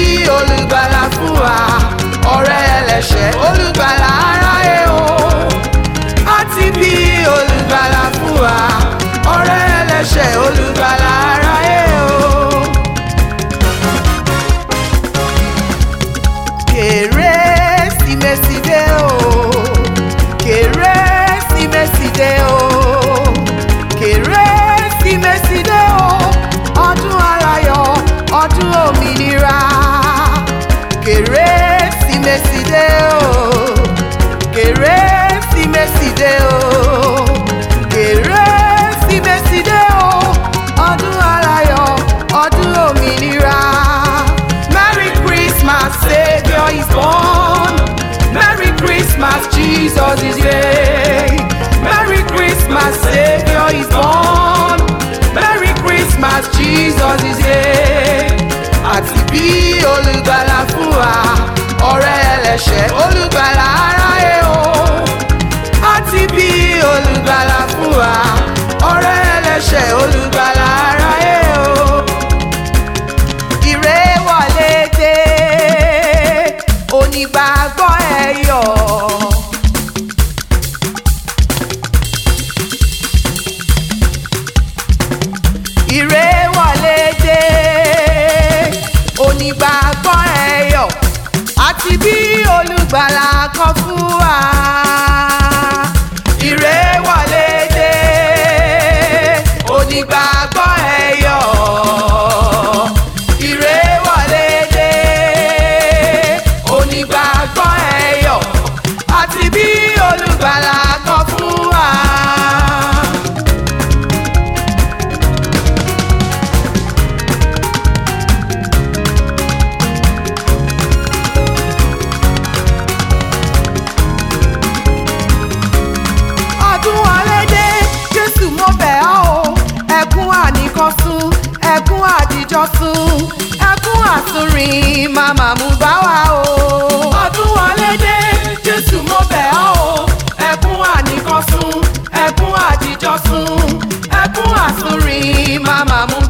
olùgbàlà fún wa ọ̀rẹ́ ẹlẹ́ṣẹ̀ olùgbàlà aráyé o a ti bí olùgbàlà fún wa ọ̀rẹ́ ẹlẹ́ṣẹ̀ olùgbàlà aráyé o. kérésìmesì dé o kérésìmesì dé o kérésìmesì dé o ọdún aláyọ̀ ọdún òmìnira kérésìmesì dé o kérésìmesì dé o kérésìmesì dé o ọdún aláyọ̀ ọdún òmìnira. Merry Christmas, Savior is born. Merry Christmas, Jesus is here. Merry Christmas, Savior is born. Merry Christmas, Jesus is here. Àti bí olùgbàlà fún wa, ọ̀rẹ́ ẹlẹ́ṣẹ̀ olùgbàlà aráyé o. Àti bí olùgbàlà fún wa, ọ̀rẹ́ ẹlẹ́ṣẹ̀ olùgbàlà aráyé o ire wọlé dé onígbàgbọ́ ẹ yọ̀. ire wọlé dé onígbàgbọ́ ẹ yọ̀ àti bí olùgbàlà kan fún wa. ire wọlé dé onígbàgbọ́ ẹ yọ̀ ire wọlé dé onígbàgbọ́ ẹ yọ̀ àti bí olùgbàlà kan fún wa. ọdún ọlẹ́dẹ́ jésù mo bẹ̀ ọ́ o ẹkún àníkọ́sùn ẹkún àdìjọ́sùn ẹkún àtúnrìn màmá mú bá wa o. ọdún ọlẹ́dẹ́ jésù mo bẹ̀ ọ́ o ẹkún àníkọ́sùn ẹkún àdìjọ́sùn ẹkún àtúnrìn màmá mú